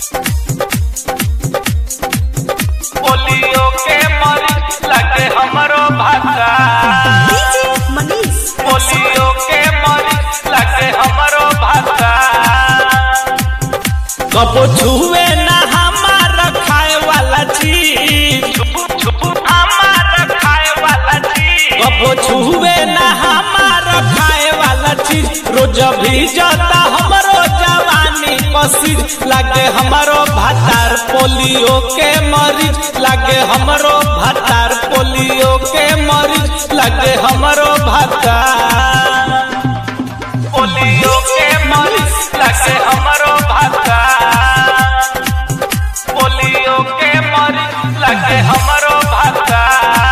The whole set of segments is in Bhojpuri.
पोलियो के मरीज लगे हमरो भाषा डीजे मनीष पोलियो के मरीज लगे हमरो भाषा कबो छुए ना हमार खाए वाला चीज हमार खाए वाला चीज कबो छुए ना हमार खाए वाला चीज रोज भी जाता हमरो जवानी पसीज लागे हमरो भातार पोलियो के मरीज लागे हमरो भातार पोलियो के मरीज लागे हमरो भातार पोलियो के मरीज लगे हमरो भाषा पोलियो के मरीज लगे हमरो भाषा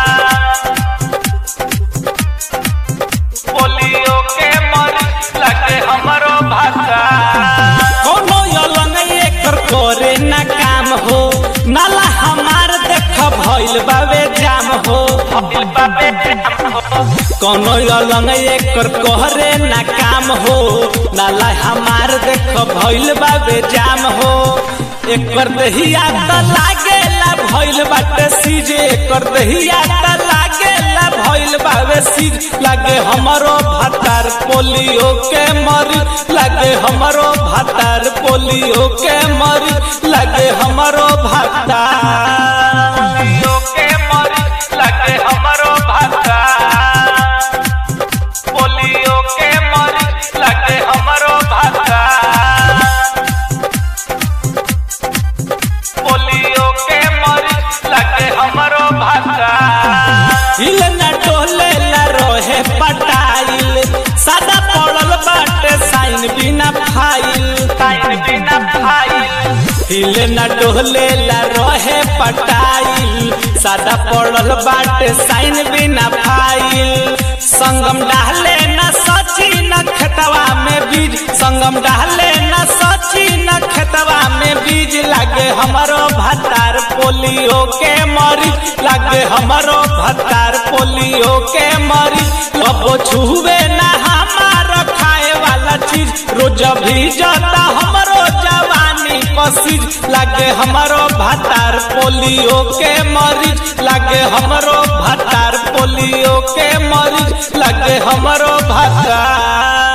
पोलियो के मरीज लगे हमरो भाषा कोनो यलंग एकर करे ना काम हो नाला हमार देख भइल बाबे जाम हो भइल बाबे जाम हो कोनो अलंग एकर कहरे ना काम हो नाला हमार देख भइल बाबे जाम हो एकर दहिया त लागेला भइल बाटे सीज एकर दहिया त लागेला भइल बाबे सीज लागे हमरो भातार पोलियो के मरी लागे हमरो भातार पोलियो के मरी लागे हमरो भातार पोलियो के मरी लागे हमरो भातार पोलियो के मरीज लगे हमरो भाषा पोलियो के मरीज लगे हमरो भाषा हिल न टोले ला रोहे पटाइल सादा पड़ल बाटे साइन बिना फाइल साइन बिना फाइल हिल न डोले ला रोहे पटाइल सादा पड़ल बाटे साइन बिना फाइल संगम डाले न सची न खेतवा में बीज संगम डाले न सची न खेतवा में बीज लागे हमरो भतार पोलियो के मरी लागे हमरो भतार पोलियो के मरी कबो छुवे ना हमार खाए वाला चीज रोज भी जाता हमरो जवानी पसीज लागे हमरो भतार पोलियो के मरीज लागे हमरो भतार पोलियो के मरीज लागे हमरो भतार